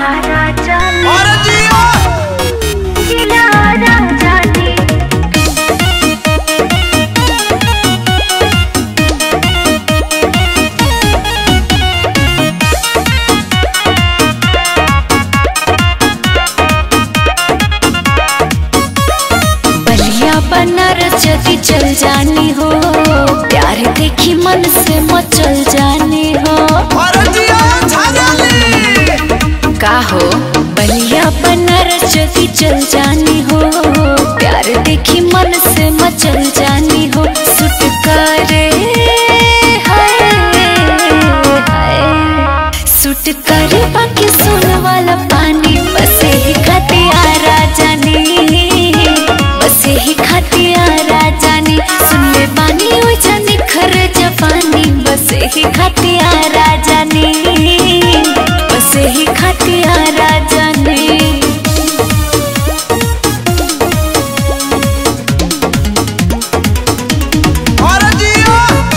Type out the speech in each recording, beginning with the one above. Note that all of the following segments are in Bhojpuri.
अरे जियो बलिया बनारस यदि चल जानी हो प्यार देखी मन से मचल जानी हो अरे जियो छाजाली का हो बलिया बनारस यदि चल जानी हो प्यार देखी मन से मचल जानी हो सुट करे हाय, हाय। सुट करे बाकी सुन वाला पानी बसे ही खतियारा जानी बसे ही खतियारा जानी सुन ले बानी ओइ जानी खर जवानी बसे ही खतियारा जानी बसे ही खतियारा जानी अरे जियो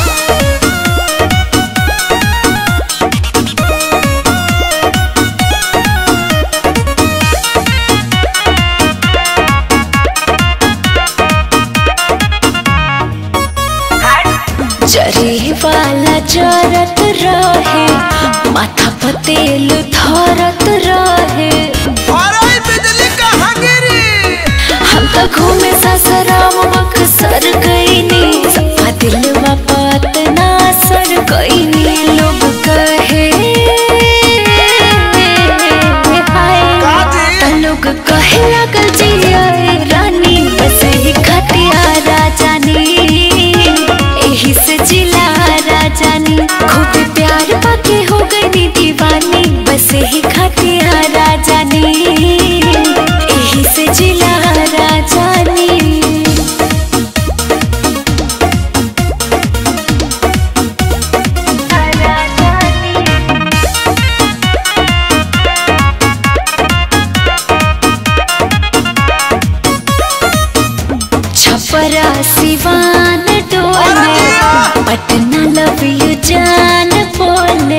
जरी वाला जरत रहे माथा पतेल धरत रहे अरे ई बिजली कहाँ गिरी हम तो घूमे ससुराम बक्सर गईनी सपा दिलवा बात ना सर गईनी लोग कहे हाय काजी त लोग कहे लागल जिया रानी बस ही खतिया राजानी एही से जिला राजानी खूब प्यार पाके हो गई दीवानी बस ही खतिया राजानी एही से जिला राजानी छपरा सिवान डोले पटना लव यू जान बोले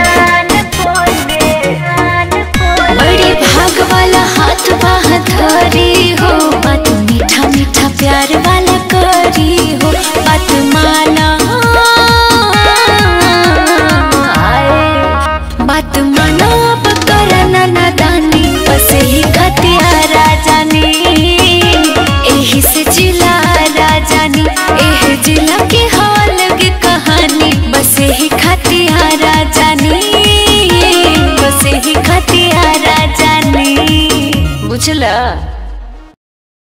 बड़ी भाग वाला हाथ बाह धरी हो बात मीठा मीठा प्यार वाला करी हो बात माना बात माना अब करना नादानी बस ही खतिया राजानी एही से जिला राजानी एह जिला के हाल की कहानी बस ही खतिया राजानी बस ही खतिया राजानी बुझला